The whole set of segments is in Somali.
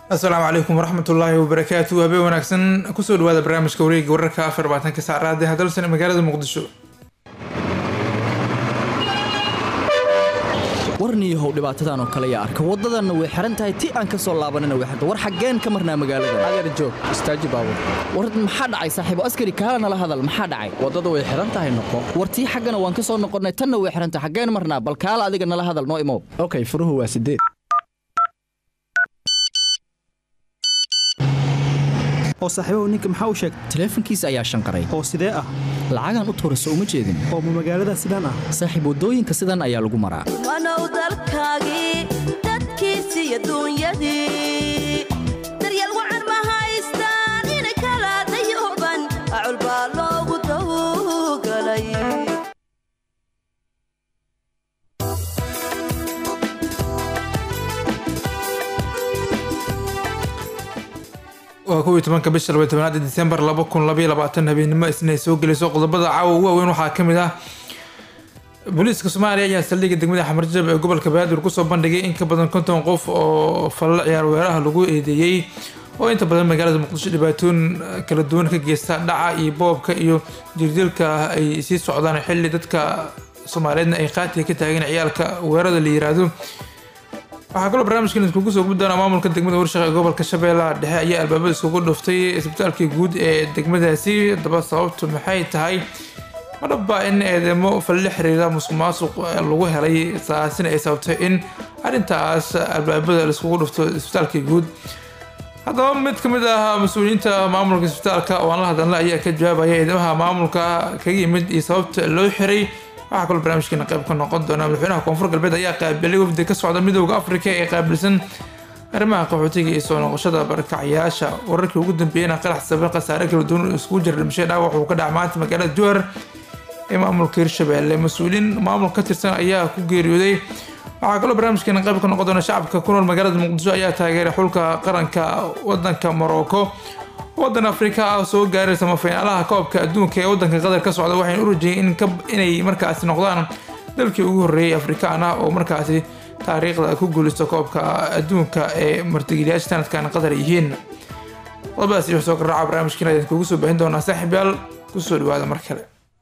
asalaamu calaykum waraxmat ullaahi wabarakaatu habeen wanaagsan kusoo dhawaada barnaamijka wareega wararka afar labaatanka saacraad ee hadalsan ee magaalada muqdisho warniyahow dhibaatadan oo kale yaa arka waddadanna way xihan tahay ti aan ka soo laabanina way xirta war xaggeen ka marnaa magaalada adeer joog istaaji baabur war maxaa dhacay saaxiibo askari kaala nala hadal maxaa dhacay waddada way xihan tahay noqo war tii xaggana waan ka soo noqonnay tanna way xihan tahay xaggeen marnaa bal kaala adiga nala hadal noo imow okay furuhu waa sideed oo saaxiibahu ninka maxaa u sheegay taleefankiisa ayaa shanqaray oo sidee ah lacagaan u tuurayso uma jeedin oo ma magaalada sidaan ah saaxiib waddooyinka sidan ayaa lagu maraa wanow dalkaagii dadkiisi iyo duunyadii daryeel wacan ma haystaan ina kala dayuban acul baa loogu dawgalay waa kow iyo tobanka bisha labay tobanaad disembar laba kun labaiyo labaatan habeenimo isnay soo gelayso qodobada caawa ugu waaweyn waxaa ka mid ah booliiska soomaaliya ayaa saldhigga degmada xamarjab ee gobolka banaadir kusoo bandhigay in ka badan konton qof oo fallo ciyaar weeraha lagu eedeeyey oo inta badan magaalada muqdisho dhibaatooyin kala duwan ka geysta dhaca iyo boobka iyo jirdilka ay sii socdaan xilli dadka soomaaliyeedna ay qaatiga ka taageen ciyaalka weerada la yiraahdo waxaa kaloo barnaamijkan iskugu soo gudbi doonaa maamulka degmada warshaqa ee gobolka shabeellaha dhexe ayaa albaabada iskugu dhuftay isbitaalkii guud ee degmadaasi daba sababtu maxay tahay madhabba in eedeymo falle xiriira musuq maasuq lagu helay taasina ay sababtay in arrintaas albaabada laiskugu dhufto isbitaalkii guud haddaba mid ka mid ah mas-uuliyiinta maamulka isbitaalka oo aan la hadalna ayaa ka jawaabaya eedeymaha maamulka kaga yimid iyo sababta loo xiray waxaa kaloo barnaamijkeena qayb ka noqon doona madaxweynaha koonfur galbeed ayaa qaabilay wafdi ka socda midooda afrika ee qaabilsan arrimaha qaxootiga iyo soo noqoshada barakacayaasha wararkii ugu dambeeyeyna qarax sabir khasaare kala duwan iskugu jira dhimashay dhaawac uu ka dhaca maanta magaalada jowhar ee maamulka hirshabelle mas-uuliyiin maamul ka tirsan ayaa ku geeriyooday waxaa kaloo barnaamijkeena qayb ka noqon doona shacabka ku nool magaalada muqdisho ayaa taageeray xulka qaranka wadanka morocco wadan afrika ah soo gaaray samafaynaalaha koobka adduunka ee wadanka qatar ka socda waxayna u rajeyeen inay markaasi noqdaan dalkii ugu horreeyay afrikaan ah oo markaasi taariikhda ku guulaysto koobka adduunka ee martigeliyaasha sanadkan qatar yihiin qodobadaas iyo soo garaaca barnaamijkiina ayaan kugu soo baahin doonaa saaxiib yaal kusoo dhawaada mar kale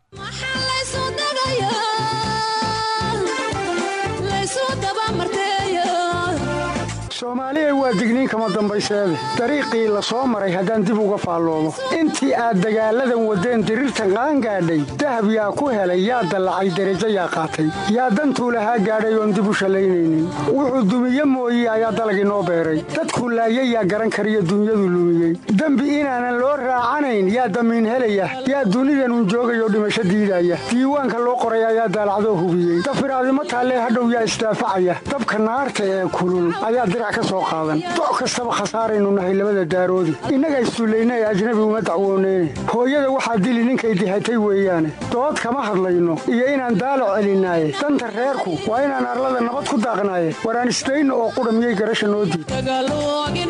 soomaaliya waa digniin kama dambayseede dariiqii la soo maray haddaan dib uga faalloomo intii aad dagaalladan waddeen diriirtan qaangaadhay dahab yaa ku helay yaa dallacay derajo yaa qaatay yaa dantuu lahaa gaadhay oon dib u shallaynaynin wuxuu dumiye mooye ayaa dalag inoo beeray dadkuu laayay yaa garan kariyo dunyadu lumiyey dembi inaanan loo raacanayn yaa damiin helaya yaa dunidanun joogayoo dhimasho diidaya diiwaanka loo qoray ayaa daalacdoo hubiyey dafiraadimo taallee hadhow yaa isdaafacaya dabka naarta ee kulul ayaa doc kastaba khasaaraynu nahay labada daaroodi innaga issullayna ee ajnabi uma dacwooneyne hooyada waxaa dili ninkay dihatay weeyaane dood kama hadlayno iyo inaan daalac celinaaye danta reerku waa inaan arlada nabad ku daaqnaaye waraan isdayno oo qudha miyay garasha noo diid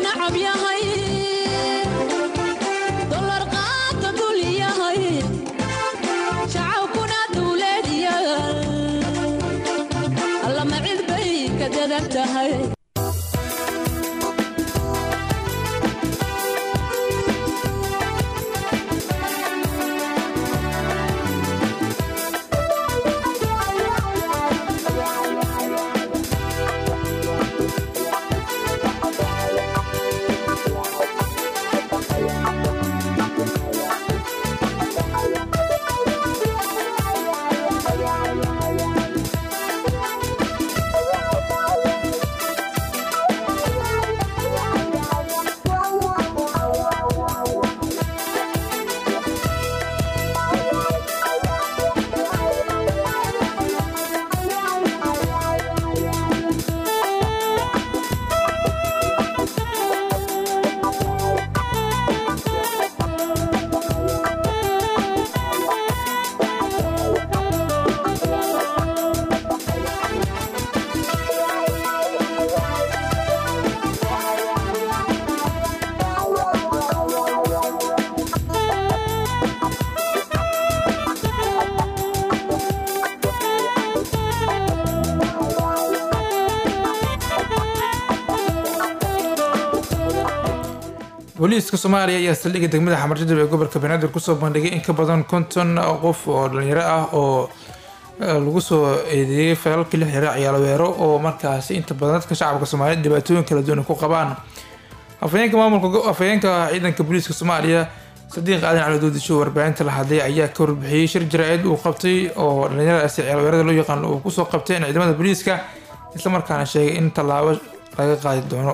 booliiska soomaaliya ayaa saldhigga degmada xamarjadab ee gobolka banaadir kusoo bandhigay in ka badan konton qof oo dhalinyaro ah oo lagu soo eedeeyey falalkii la xiriira ciyaal weero oo markaasi inta badan dadka shacabka soomaaliyeed dhibaatooyin kala duwan ku qabaan afhayeenka maamulka afhayeenka ciidanka booliiska soomaaliya sadiiq aadan cali doodisho warbaahinta la hadlay ayaa ka warbixiyey shir jaraa'id uu qabtay oo dhalinyaradaasi ciyaal weerada loo yaqaan uu kusoo qabteen ciidamada booliiska islamarkaana sheegay in tallaabo laga qaadi doono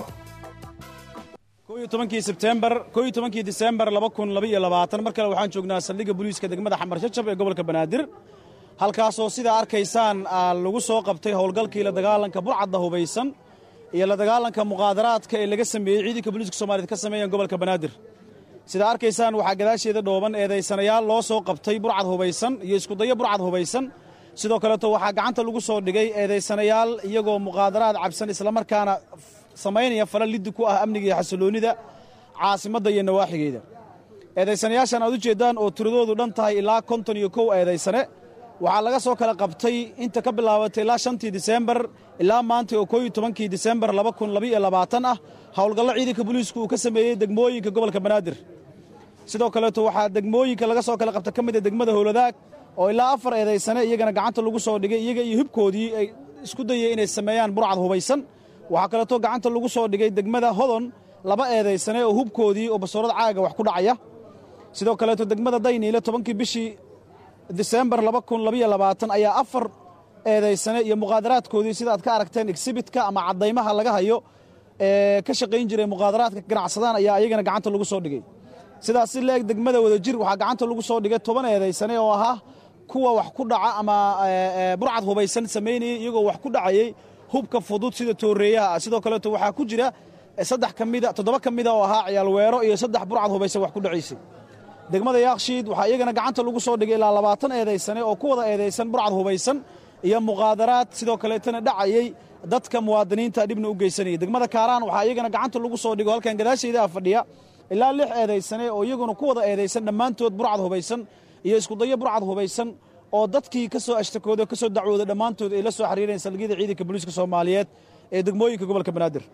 tobankii sebtembar koo iyo tobankii disembar laba kun laba iyo labaatan mar kale waxaan joognaa saldhigga booliiska degmada xamar jajab ee gobolka banaadir halkaasoo sidaa arkaysaan lagu soo qabtay howlgalkii la dagaalanka burcadda hubaysan iyo la dagaalanka muqaadaraadka ee laga sameeyey ciidanka booliiska soomaaliyed ka sameeyeen gobolka banaadir sidaa arkaysaan waxaa gadaasheeda dhooban eedaysanayaal loo soo qabtay burcad hubaysan iyo iskudayo burcad hubaysan sidoo kaleeto waxaa gacanta lagu soo dhigay eedaysanayaal iyagoo muqaadaraad cabsan islamarkaana samaynaya fala liddi ku ah amniga iyo xasiloonnida caasimadda iyo nawaaxigeeda eedaysanayaashan aad u jeeddaan oo tiradoodu dhan tahay ilaa konton iyo kow eedaysane waxaa laga soo kala qabtay inta ka bilaabatay ilaa shantii disembar ilaa maanta oo koo iyo tobankii disembar laba kun labaiyo labaatan ah howlgallo ciidanka booliisku uu ka sameeyey degmooyinka gobolka banaadir sidoo kaleeto waxaa degmooyinka laga soo kala qabta ka mid a degmada howladaag oo ilaa afar eedaysane iyagana gacanta lagu soo dhigay iyaga iyo hibkoodii ay isku dayeen inay sameeyaan burcad hubaysan waxaa kaleeto gacanta lagu soo dhigay degmada hodon laba eedaysane oo hubkoodii oo basoorad caaga wax ku dhacaya sidoo kaleeto degmada dayniile tobankii bishii disembar laba kun labaiyo labaatan ayaa afar eedaysane iyo muqaadaraadkoodii sida aad ka aragteen exhibitka ama caddaymaha laga hayo ee ka shaqayn jiray muqaadaraadka ganacsadaan ayaa iyagana gacanta lagu soo dhigay sidaas si leeg degmada wadajir waxaa gacanta lagu soo dhigay toban eedaysane oo ahaa kuwa wax ku dhaca ama burcad hubaysan samaynayay iyagoo wax ku dhacayey hubka fudud sida tooreeyaha ah sidoo kaleeto waxaa ku jira saddex ka mida toddoba ka mida oo ahaa ciyaal weero iyo saddex burcad hubaysan wax ku dhacaysay degmada yaakshiid waxaa iyagana gacanta lagu soo dhigay ilaa labaatan eedaysane oo ku wada eedaysan burcad hubaysan iyo muqaadaraad sidoo kaleetana dhacayey dadka muwaadiniinta dhibna u geysanayay degmada kaaraan waxaa iyagana gacanta lagu soo dhigo halkan gadaashaydaa fadhiya ilaa lix eedaysane oo iyaguna ku wada eedaysan dhammaantood burcad hubaysan iyo iskudayo burcad hubaysan oo dadkii ka soo ashtakooda ka soo dacwooday dhammaantood ay la soo xiriireen salgiyada ciidanka booliiska soomaaliyeed ee degmooyinka gobolka banaadir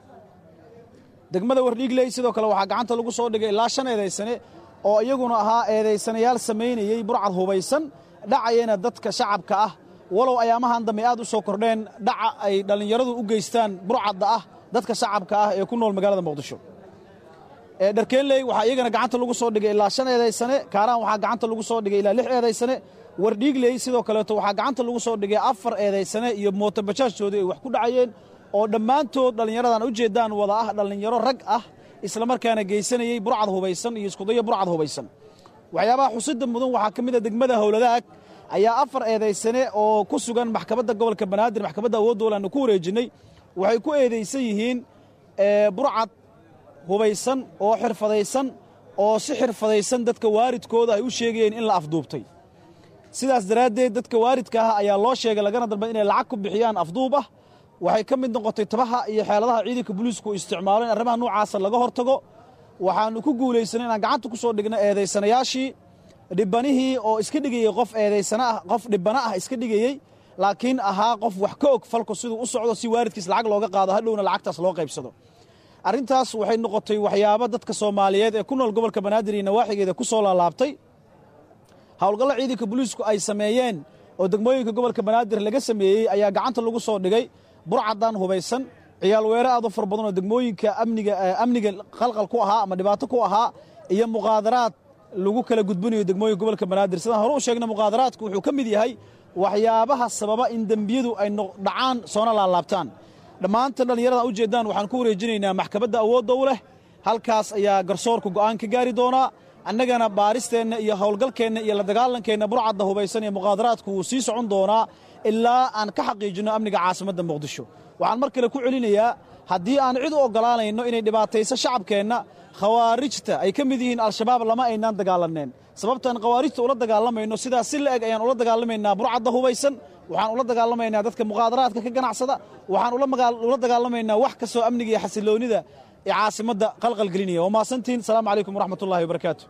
degmada wardhiigley sidoo kale waxaa gacanta lagu soo dhigay ilaa shan eedaysane oo iyaguna ahaa eedaysanayaal samaynayey burcad hubaysan dhacayana dadka shacabka ah walow ayaamahan dambe aad u soo kordheen dhaca ay dhallinyaradu u geystaan burcadda ah dadka shacabka ah ee ku nool magaalada muqdisho dharkeenley waxaa iyagana gacanta lagu soo dhigay ilaa shan eedaysane kaaraan waxaa gacanta lagu soo dhigay ilaa lix eedaysane wardhiigley sidoo kaleeto waxaa gacanta lagu soo dhigay afar eedaysane iyo mootobajaajtoodii ay wax ku dhacayeen oo dhammaantood dhallinyaradan u jeeddaan wada ah dhallinyaro rag ah islamarkaana geysanayey burcad hubaysan iyo iskudayo burcad hubaysan waxyaabaha xusida mudan waxaa ka mid a degmada howladaag ayaa afar eedaysane oo ku sugan maxkamadda gobolka banaadir maxkamadda awooddool aanu ku wareejinnay waxay ku eedaysan yihiin burcad hubaysan oo xirfadaysan oo si xirfadaysan dadka waaridkooda ay u sheegayeen in la afduubtay sidaas daraaddeed dadka waaridka ah ayaa loo sheegay lagana dalbay inay lacag ku bixiyaan afduub ah waxay ka mid noqotay tabaha iyo xeeladaha ciidanka booliisku isticmaalo in arrimaha noocaasa laga hortago waxaannu ku guulaysanay inaan gacanta ku soo dhigno eedaysanayaashii dhibbanihii oo iska dhigayey qof eedaysana ah qof dhibbana ah iska dhigayey laakiin ahaa qof wax ka og falku siduu u socdo si waaridkiis lacag looga qaado hadhowna lacagtaas loo qaybsado arrintaas waxay noqotay waxyaabo dadka soomaaliyeed ee ku nool gobolka banaadir iyo nawaaxigeeda ku soo laalaabtay howlgallo ciidanka booliisku ay sameeyeen oo degmooyinka gobolka banaadir laga sameeyey ayaa gacanta lagu soo dhigay burcadan hubaysan ciyaal weere aad u fara badan oo degmooyinka amniga amniga qalqal ku ahaa ama dhibaato ku ahaa iyo muqaadaraad lagu kala gudbinayo degmooyinka gobolka banaadir sidaan hore u sheegna muqaadaraadku wuxuu ka mid yahay waxyaabaha sababa in dembiyadu ay dhacaan soona laalaabtaan dhammaanta dhallinyarada u jeeddaan waxaan ku wareejinaynaa maxkamadda awoodda u leh halkaas ayaa garsoorka go'aan ka gaari doonaa annagana baaristeenna iyo howlgalkeenna iyo la dagaalankeenna burcadda hubaysan iyo muqaadaraadku wuu sii socon doonaa ilaa aan ka xaqiijinno amniga caasimadda muqdisho waxaan mar kale ku celinayaa haddii aan cid u oggolaanayno inay dhibaatayso shacabkeenna khawaarijta ay ka mid yihiin al-shabaab lama aynaan dagaalaneen sababtaan khawaarijta ula dagaalamayno sidaas si la eg ayaan ula dagaalamaynaa burcadda hubaysan waxaan ula dagaalamaynaa dadka muqaadaraadka ka ganacsada waxaan ula dagaalamaynaa wax kastoo amniga iyo xasiloonnida ee caasimadda qalqalgelinaya waa mahadsantihin asalaamu calaykum waraxmat ullahi wabarakaatu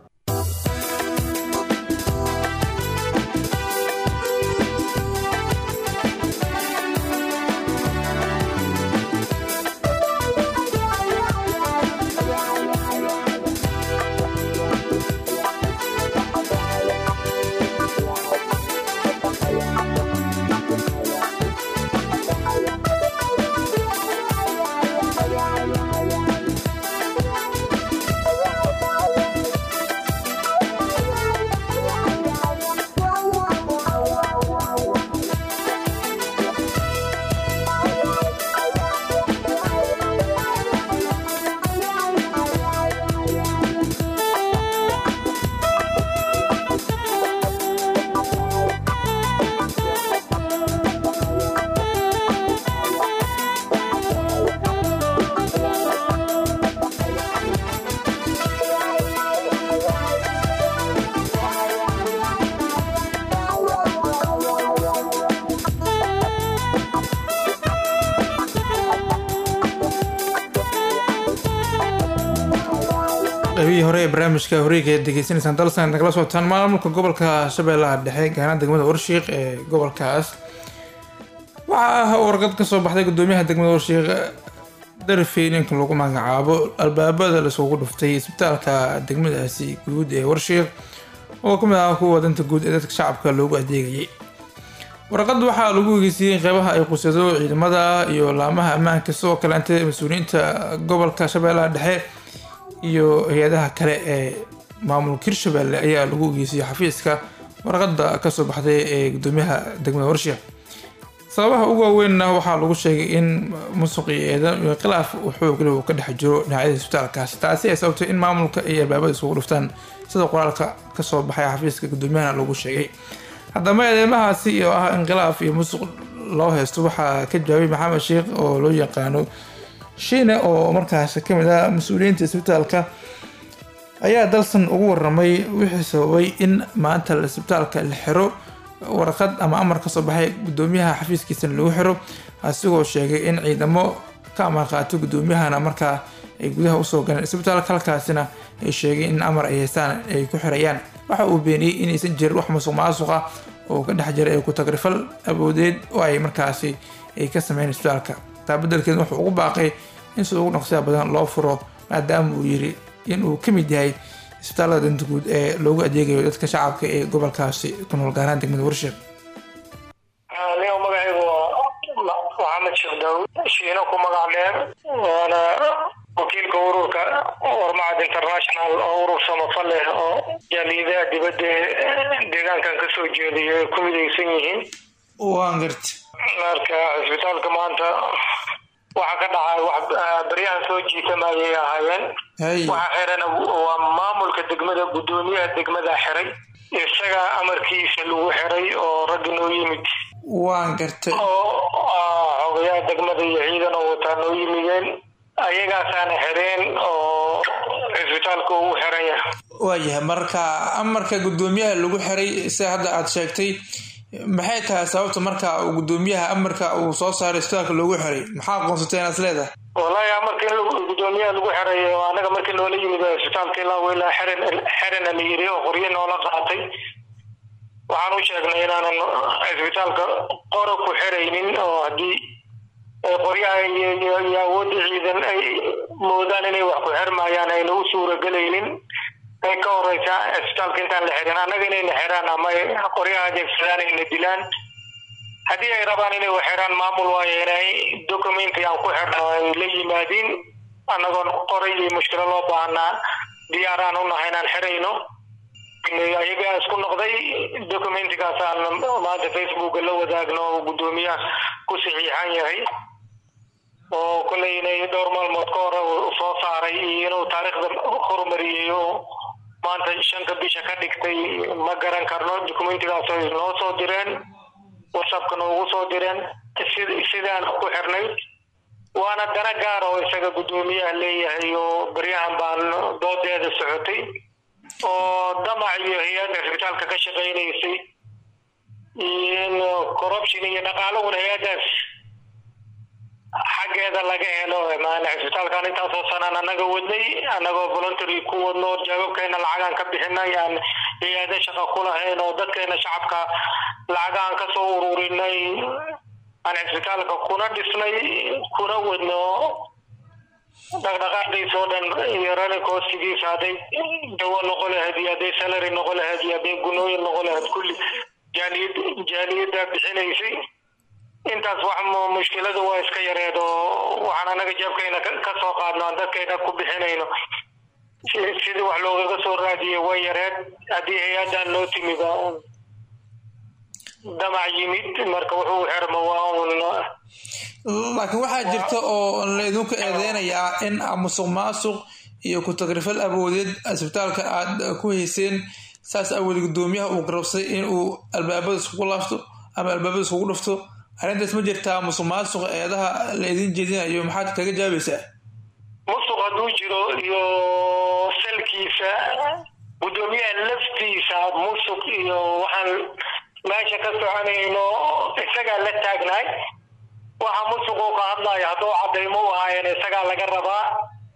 qaybihii hore ee barnaamijka horeega ee degeysanaysaan dalsan nagala socotaan maamulka gobolka shabeellaha dhexe gaana degmada warshiiq ee gobolkaas waxaa warqad ka soo baxday gudoomiyaha degmada warshiiq darafey ninka lagu magacaabo albaabada laisugu dhuftay isbitaalka degmadaasi guud ee warshiiq oo kamid ah kuwa danta guud ee dadka shacabka loogu adeegayay warqad waxaa lagu egeysiyey qeybaha ay qusado ciidamada iyo laamaha ammaanka sidoo kaleente mas-uuliyiinta gobolka shabeellaha dhexe iyo hay-adaha kale ee maamulka hirshabelle ayaa lagu egeysiyey xafiiska warqada kasoo baxday ee gudoomiyaha degmada warshiiq sababaha ugu waaweynna waxaa lagu sheegay in musuq iyo eedan iyo khilaaf uu xoogla uu ka dhex jiro dhinacyada isbitaalkaasi taasi ay sababtay in maamulka iyo albaabada isugu dhuftaan sida qoraalka kasoo baxay xafiiska gudoomiyahana lagu sheegay haddaba eedeymahaasi oo ah in khilaaf iyo musuq loo haysto waxaa ka jawaabay maxamed sheekh oo loo yaqaano shiine oo markaas kamid ah mas-uuliyiinta isbitaalka ayaa dalsan ugu waramay wixii sababay in maanta isbitaalka la xiro warqad ama amar kasoo baxay gudoomiyaha xafiiskiisana lagu xiro asigoo sheegay in ciidamo ka amar qaato gudoomiyahana markaa ay gudaha usoo galeen isbitaalka halkaasina ay sheegeen in amar ay haystaan ay ku xirayaan waxa uu beeniyey inaysan jirin wax musuq maasuq ah oo ka dhex jira ee ku-tagrifal awoodeed oo ay markaasi ay ka sameyn isbitaalka taa beddelkeed wuxuu ugu baaqay in sida ugu dhaqsiya badan loo furo maadaama uu yiri in uu ka mid yahay isbitaalada danta guud ee loogu adeegayo dadka shacabka ee gobolkaasi ku nool gaaraan degmada warshiiq aniga magacaygu waa maxamed sheekh daawud shiino ku magac dheer waana wakiilka ururka warmacad international oo urur samafal leh oo jaaliidaha dibadda deegaankan kasoo jeediyo ay ku midaysan yihiin waan garta marka cisbitaalka maanta waxa ka dhacay wax baryahan soo jiitamayay ahaayeen hay waxa xiran waa maamulka degmada gudoomiyaha degmada xiray isaga amarkiisa lagu xiray oo raggi noo yimid waan gartay oo ah, xogayaha degmada iyo ciidan oo wataa noo yimideen ayagaasaana xireen oo cisbitaalka uu xiran yahay waayahay marka amarka gudoomiyaha lagu xiray sida hadda aada sheegtay maxay tahay sababta marka uu gudoomiyaha amarka uu soo saaray isbitaalka loogu xiray maxaa aqoonsatay inaad is leedahay wallaahi amarka in lagu- gudoomiyaha lagu xiray oo anaga markii noola yimid oo cisbitaalka ilaa wilaa xiran xirana la yiri oo qoryo noola qaatay waxaan u sheegnay inaanan cisbitaalka qora ku xiraynin oo haddii ay qoryaha iyo iyo- iyo awoodda ciidan ay moodaan inay wax ku xirmayaan ayna u suuragelaynin ay ka horeysa cisbitaalka intaan la xirin annaga inayna xiraan ama ay qoryaha adeegsadaan ayna dilaan haddii ay rabaan inay wax xiraan maamul waayo inay documenti aan ku xirno ay la yimaadiin annagoon qoray iyo mushkilo loo baahnaa diyaaraan u nahay inaan xirayno ayagaa isku noqday documentigaas aan maanta facebooka la wadaagno oo gudoomiyaha ku saxiixan yahay oo kolley inay dhowr maalmood ka hore uu soo saaray iyo inuu taariikhda horumariyey oo maanta shanka bisha ka dhigtay ma garan karno documentigaas ay noo soo direen whatsappka noogu soo direen sid- sidaan ku xirnay waana dana gaar oo isaga gudoomiyaha leeyahay oo baryahan baan doodeeda socotay oo damac iyo hay-adda cisbitaalka ka shaqaynaysay in corruption iyo dhaqaalahuna hay-addaas xaggeeda laga helo maana cisbitaalkan intaasoo sanaan annaga wadnay annagoo voluntary ku wadno jawaabkeena lacagaan ka bixinay aan hay-ada shaqa ku lahayn oo dadkeena shacabka lacagaan ka soo ururinay aan cisbitaalka kuna dhisnay kuna wadno dhaqdhaqaaqdiisa oo dhan iyo running costigiisa hadday dawo noqo lahayd iyo hadday salary noqo lahayd iyo hadday gunooyin noqo lahayd kulli jaaliyad jaaliyadda bixinaysay intaas wax mu- mushkiladu waa iska yareed oo waxaan anaga jeebkayna ka ka soo qaadno aan dadkayna ku bixinayno si- sidii wax loogaga soo raadiyey way yareed haddii hay-addan noo timid oo damac yimid marka wuxuu xirmo waa un laakiin waxaa jirta oo la idinku eedeynayaa in musuq maasuq iyo ku-tagrifal awoodeed isbitaalka aada ku hayseen saas awood gudoomiyaha uu garabsaday in uu albaabada iskugu laafto ama albaabada iskugu dhufto arrintaas ma jirtaa musuq maasuq eedaha la idin jeedinayo maxaad kaga jaabaysaa musuq hadduu jiro iyo salkiisa gudoomiyaha laftiisa musuq iyo waxaan meesha ka soconayno isagaa la taagnaay waxa musuquu ka hadlayo hadduu cadaymo u ahaayeen isagaa laga rabaa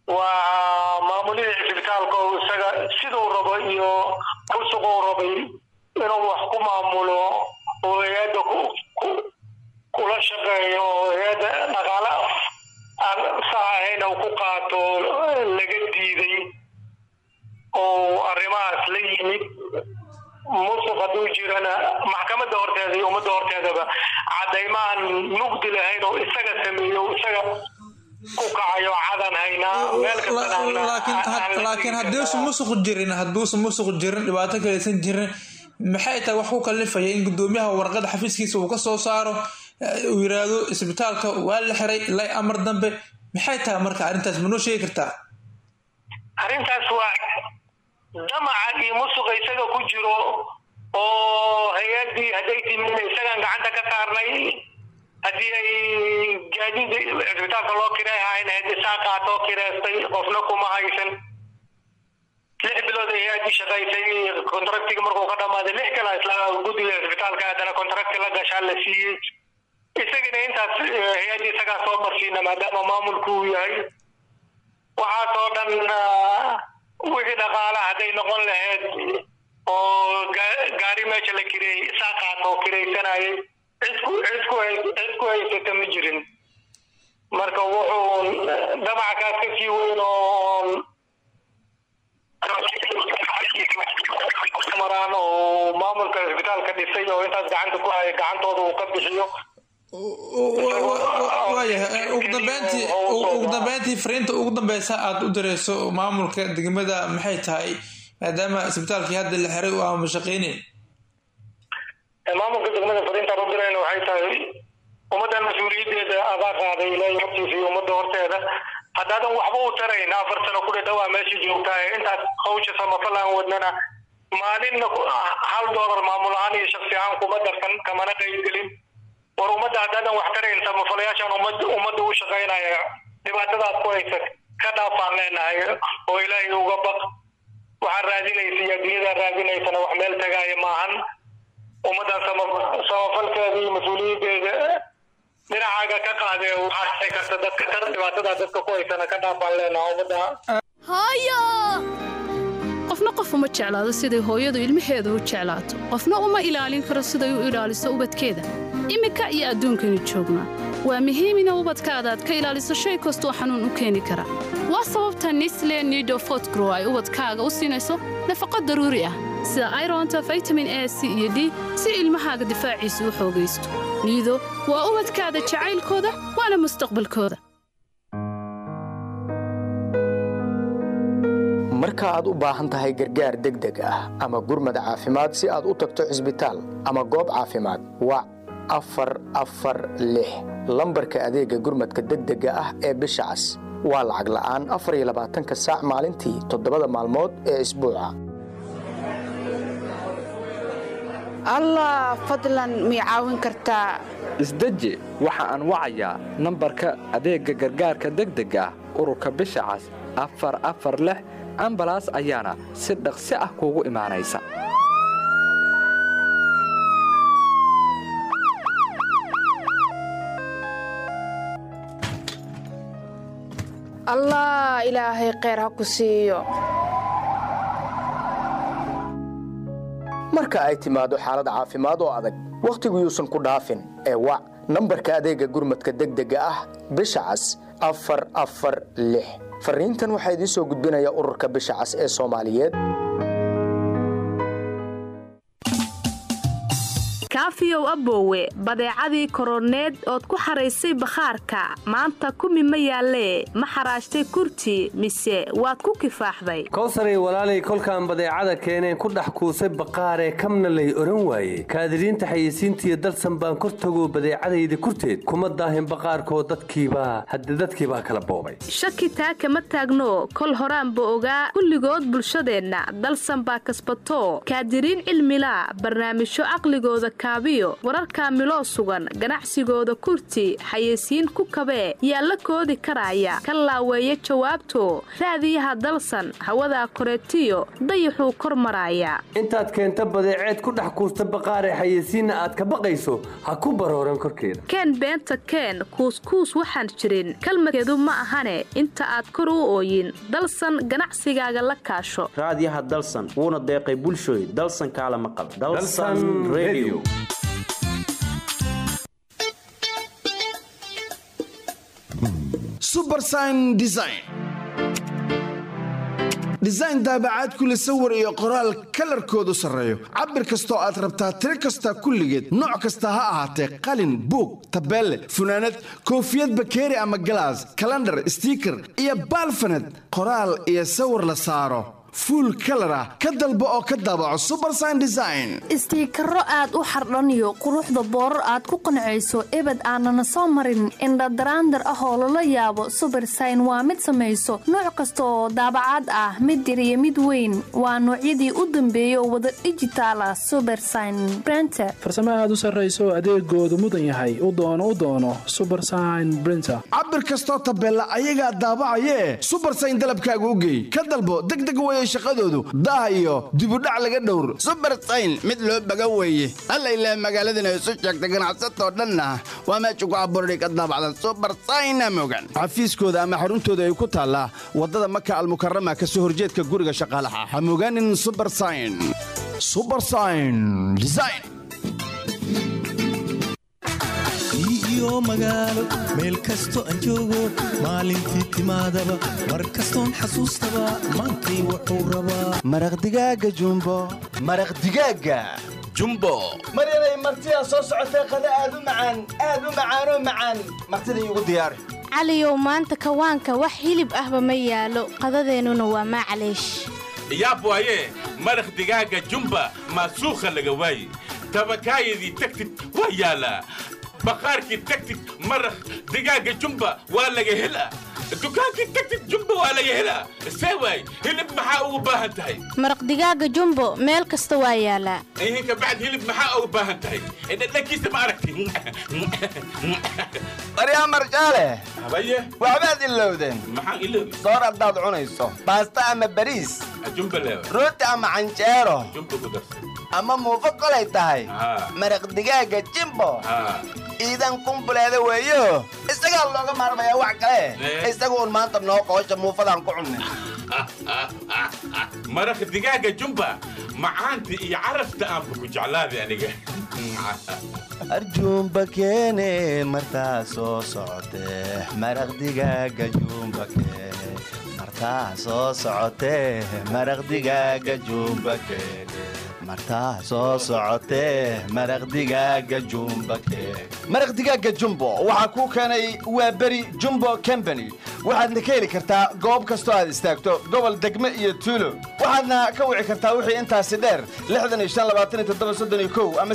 waa maamulihii cisbitaalka oo isaga siduu rabo iyo musuquu rabay inuu wax ku maamulo oo hay-adda ku- ku- kula shaqeeyo oo hay-adda dhaqaale aan sax ahayn uu ku qaato laga diiday oo arrimahaas la yimid musuq hadduu jirana maxkamadda horteeda iyo ummadda horteedaba caddaymaan mugdi lahayn oo isaga sameeyo oo isaga ku kacayo cadan haynaa meel kastana aan- laakiin aan la laakiin tegi hadduusan karaa. musuq jirin hadduusan musuq jirin dhibaato kalaysan jirin maxay tahay wax ku kalifaya in gudoomiyaha warqada xafiiskiisa uu ka soo saaro eh, uu yiraahdo isbitaalka waa la xiray ilaa amar dambe maxay tahay marka arrintaas ma noo sheegi kartaa arrintaas waa damaca iyo musuqa isaga ku jiro oo hay-addii hadday timin isagaan gacanta ka saarnay haddii ay gaadiid cisbitaalka loo kiray hayn hayd isaa qaatoo kireystay qofna kuma haysan lix bilood ay hay-addii shaqaysay kontraktiga markuu ka dhamaaday lix kala isla guddiga cisbitaalka haddana kontrakti la gashaa la siiyey isagina intaas eh, hay-addii isagaa soo marsiina maadaama maamulku uu yahay waxaasoo dhan ah, wixii dhaqaala hadday noqon lahayd oo ga- gaari meesha la kireeyey isaa qaatoo kiraysanayay cidku cidku hay- cidku haysata ma jirin marka wuxuu damaca kaas ka sii weyn oo maraan oo maamulka cisbitaalka dhisay oo intaas gacanta ku haya gacantooda uu ka bixiyo waayahay ugu dambeyntii ugu dambeyntii fariinta ugu dambeysa aad u direyso maamulka degmada maxay tahay maadaama isbitaalkii hadda la xiray uu aama shaqeyneyn maamulka degmada fariintaan u dirayna waxay tahay ummaddan mas-uuliyaddeeda adaa qaaday ilaahay hortiisa iyo ummadda horteeda haddaadan waxba u tarayn afar sano ku dhadhawaa meesha joogtaa ee intaas hawsha samafal aan wadnana maalinna ku- hal doolar maamul ahaan iyo shaksi ahaan kuma darsan kamana qaybgelin war ummadda haddaadan wax tarayn samafalayaashaan ummadda ummadda u shaqaynaya dhibaatadaad ku haysa ka dhaafaan leenahay oo ilaahay uga baq waxaad raadinaysa iyo adduunyada raadinaysana wax meel tagaaya maahan ummaddan sama- samafalkeeda iyo mas-uuliyaddeeda dhinacaaga ka qaadee waxaad dhici karta dadka tar dhibaatada dadka ku haysana ka dhaafaan leenaha ummadda hooyo qofna qof uma jeclaado siday hooyadu ilmaheeda u jeclaato qofna uma ilaalin karo siday u ilaaliso ubadkeeda iminka iyo adduunkaynu joognaa waa muhiim ina ubadkaada aad ka ilaaliso shay kastoo xanuun u keeni kara waa sababta nisle nido fotgrow ay ubadkaaga u siinayso nafaqo daruuri ah sida ironta vitamin a c iyo d si ilmahaaga difaaciisu u xoogaysto niido waa ubadkaada jacaylkooda waana mustaqbalkooda marka aad u baahan tahay gargaar degdeg ah ama gurmad caafimaad si aad u tagto cisbitaal ama goob caafimaad wac afar afar lix lambarka adeega gurmadka degdega ah ee bisha cas waa lacag la'aan afar iyo labaatanka saac maalintii toddobada maalmood ee isbuuca allah fadlan mii caawin kartaa isdeji waxa aan wacayaa nambarka adeegga gargaarka degdega ah ururka bisha cas afar afar lix ambalaas ayaana si dhaqsi ah kuugu imaanaysa allah ilaahay kheyr ha ku siiyo marka ay timaado xaalad caafimaad oo adag wakhtigu yuusan ku dhaafin ee wac nambarka adeegga gurmadka degdega ah bisha cas afar afar lix fariintan waxaa idiin soo gudbinaya ururka bisha cas ee soomaaliyeed kaafiyow aboowe badeecadii koroneed ood ku xaraysay bakhaarka maanta kumi ma yaallee ma xaraashtay kurti mise waad ku kifaaxday kowsaray walaalay kolkaan badeecada keeneen ku dhex kuusay baqaaree kamna lay odhan waaye kaadiriinta xayeysiintiiyo dalsan baan kor tago badeecadayda kurteed kuma daahin baqaarkoo dadkiibaa hadde dadkiibaa kala boobay shaki taa kama taagno kol horaanba ogaa kulligood bulshadeenna dalsan baa kasbatoo kaadiriin cilmilaa barnaamijyo caqligooda kaa xisaabiyo wararka miloo sugan ganacsigooda kurti xayeysiin ku kabee yaa la koodi karaya ka laaweeya jawaabto raadiyaha dalsan hawadaa koreetiyo dayaxuu kor maraaya intaad keenta badeeceed ku dhex kuusta baqaaree xayeysiinna aad ka baqayso ha ku barooran korkeeda keen beenta keen kuuskuus waxaan jirin kalmadkeedu ma ahane inta aad kor u ooyin dalsan ganacsigaaga la kaasho raadiyaha dalsan wuuna deeqay bulshooy dalsan kaala maqal dalsan radio subersign design design daabacaad kule sawir iyo qoraal kalarkoodu sarreeyo cabir kastoo aad rabtaa tiro kasta kulligeed nooc kasta ha ahaatee qalin buug tabeelle funaanad koofiyad bakeeri ama galaas kalandhar stiiker iyo baalfaned qoraal iyo sawir la saaro fuul kalar ah ka dalbo oo ka daabaco subersign design istiikaro aad u xardhaniyo quruxda boorar aad ku qancayso ebed aanana soo marin indhadaraandar ah oo lala yaabo subersign waa mid samayso nooc kasta oo daabacaad ah mid yar iyo mid weyn waa noocyadii u dambeeya oo wada dhijitaal ah subersign brenter farsamo aad u sarrayso adeegoodu mudan yahay u doono u doono subersign brinter cabir kastoo tabeella ayagaa daabacayee subersign dalabkaaga u geey ka dalbo degdeg weye shaqadoodu daah iyo dibudhac laga dhowr subersayn mid loo baga weeye alla ilaah magaaladana isu sheegta ganacsatoo dhanna waa meesha ku abuurday ka daabacdan subersayna mogan xafiiskooda ama xaruntooda ay ku taallaa waddada maka almukarama ka soo horjeedka guriga shaqaalaha ha mogaanin subersayn subersayn design iyo magaalo meel kasto aan joogo maalintii timaadaba mar kastoon xasuustaba maantay wuxuu rabaa maraq digaaga jumbo maraq digaaga jumbo maryanay martidaa soo socotee qada aad u macaan aad u macaanoo macaan martida iigu diyaari caliyow maanta kawaanka wax hilib ahba ma yaalo qadadeennuna waa maclaysh yaab waaye maraq digaaga jumba maasuukha laga waaye tabakaayadii tagtid waa yaalaa baqaarkii tagtid maraq digaaga jumba waa laga helaa dukaankii tagtid jumba waa laga helaa see waay hilib maxaa ugu baahan tahay maraq digaaga jumbo meel kasta waa yaalaa ihinka bacd hilib maxaa ugu baahan tahay dhadhankiisa ma aragti baryaa marjaale habaye waxbaad ilowdeen maxaan iloobi soor haddaad cunayso baasta ama bariis jumba leewa rooti ama canjeero jumba ku darsan ama muufo kolay tahay maraq digaaga jimbo iidan kumbuleeda weeyo isagaa looga maarmayaa wax kale isagu un maanta noo qoosha muufadaan ku cunnay maraq digaaga jumba macaanta iyo carafta aanba ku jeclaaday aniga arjuumba keene martaa soo socotee maraq digaaga juumba keene martaa soo socotee maraq digaaga juumba keene martaa soo socotee maraq digaaga jumba keene maraq digaaga jumbo waxaa kuu keenay waa beri jumbo combany waxaadna ka heli kartaa goob kastoo aad istaagto gobol degme iyo tuulo waxaadna ka wici kartaa wixii intaasi dheer ama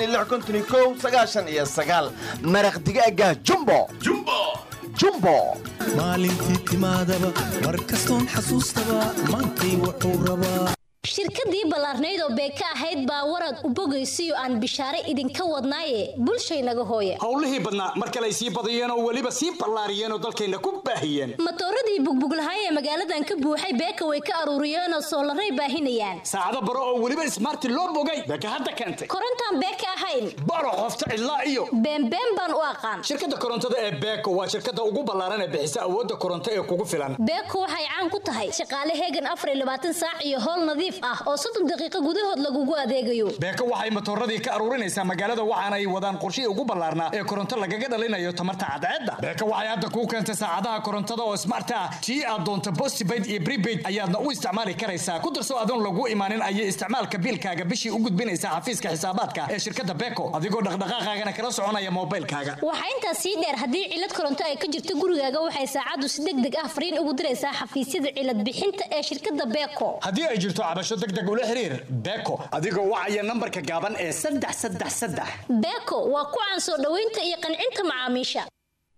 iyo maraq digaaga jumbo jumbo maalintii timaadaba mar kastoon xasuustaba maantay wuxuu rabaa shirkadii ballaarnayd oo beeka ahayd baa warad u bogaysiyo aan bishaare idinka wadnaaye bulshaynaga hooya howlihii badnaa mar kale ay sii badiyeen oo weliba sii ballaariyeen oo dalkayna ku baahiyeen matooradii bugbuglahaay ee magaaladan ka buuxay beeka way ka aruuriyeenoo soolaray baahinayaan saacado baro oo weliba ismaarti loo bogay beeka hadda keentay korontaan beeka ahayn baro qofta cidlaa iyo beenbeen baan u aqaan shirkadda korontada ee beeko waa shirkadda ugu ballaaran ee bixisa awoodda koronto ee kugu filan beeko waxay caan ku tahay shaqaale heegan afar iyo labaatan saac iyo howl nadiif ah oo soddon daqiiqo gudahood lagugu adeegayo beeko waxay matooradii ka aruurinaysaa magaalada waxaana ay wadaan qorshihii ugu ballaarnaa ee koronto lagaga dhalinayo tamarta cadceedda beeko waxay hadda kuu keentay saacadaha korontada oo smart ah tii aad doonto postpaid iyo prepaid ayaadna u isticmaali karaysaa ku darso adoon lagu imaanin ayay isticmaalka biilkaaga bishii u gudbinaysaa xafiiska xisaabaadka ee shirkadda beeko adigoo dhaqdhaqaaqaagana kala soconaya moobaylkaaga waxaa intaas sii dheer haddii cilad koronto ay ka jirto gurigaaga waxay saacaddu si deg deg ah fariin ugu diraysaa xafiisyada cilad bixinta ee shirkadda beeko haddii ay jirto cabasho degdeg ula xiriir beeko adigoo wacaya nambarka gaaban ee saddex saddex saddex beeko waa ku caan soo dhoweynta iyo qancinta macaamiisha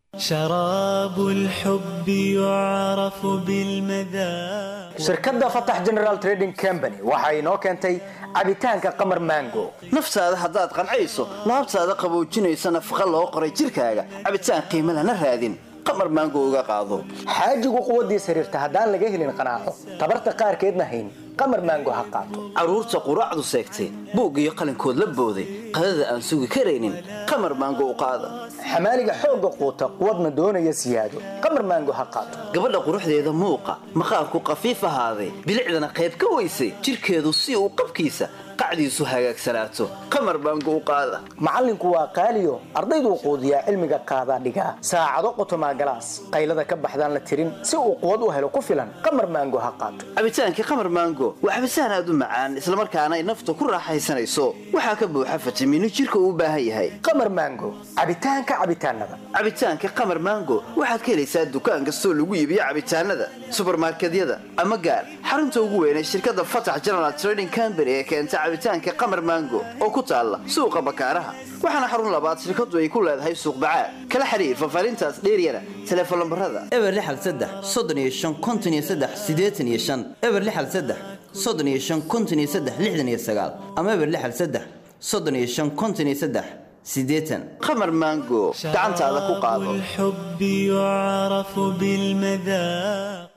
شراب الحب يعرف بالمذاق shirkadda fatax general trading company waxa inoo keentay cabitaanka qamar mango naftaada haddaad qancayso laabtaada qaboojinaysa nafaqa loo qoray jirkaaga cabitaan qiimo lana raadin qamar maango uga qaado xaajigu quwaddiis xiriirta haddaan laga helin qanaaco tabarta qaarkeedna hayn qamar mango ha qaato carruurta quraacdu seegtay buug iyo qalinkood la booday qadada aan sugi karaynin qamar maango u qaada xamaaliga xoogga quuta quwadna doonaya siyaado qamar maango ha qaato gabadha quruxdeeda muuqa maqaarku qafiif ahaaday bilicdana qayb ka weysay jirkeedu si uu qabkiisa qacdiisu hagaagsanaato qamar baango u qaada macallinku waa qaaliyo ardayduu quudiyaa cilmiga qaadaa dhigaa saacado qotomaa galaas qaylada ka baxdaan la tirin si uu quwad u helo ku filan qamar maango ha qaato cabitaankii qamar maango waa cabitaan aad u macaan islamarkaana ay nafta ku raaxaysanayso waxaa ka buuxa fitamiino jirka uu u baahan yahay qamar maango cabitaanka cabitaanada cabitaanka qamar maango waxaad ka helaysaa dukaan kastoo lagu iibiyo cabitaanada subarmarkedyada ama gaar xarunta ugu weyn ee shirkadda fatax general trading company ee keenta cabitaanka qamar maango oo ku taalla suuqa bakaaraha waxaana xarun labaad shirkadu ay ku leedahay suuq bacaad kala xiriir fafaarintaas dheeryana teleefon lambarada eber lixal saddex soddon iyo shan konton iyo saddex siddeetan iyo shan eber lixal saddex soddon iyo shan konton iyo saddex lixdan iyo sagaal ama eber lixal saddex soddon iyo shan konton iyo saddex siddeetan qamar maango gacantaada ku qaado الحب يعرف بالمذاق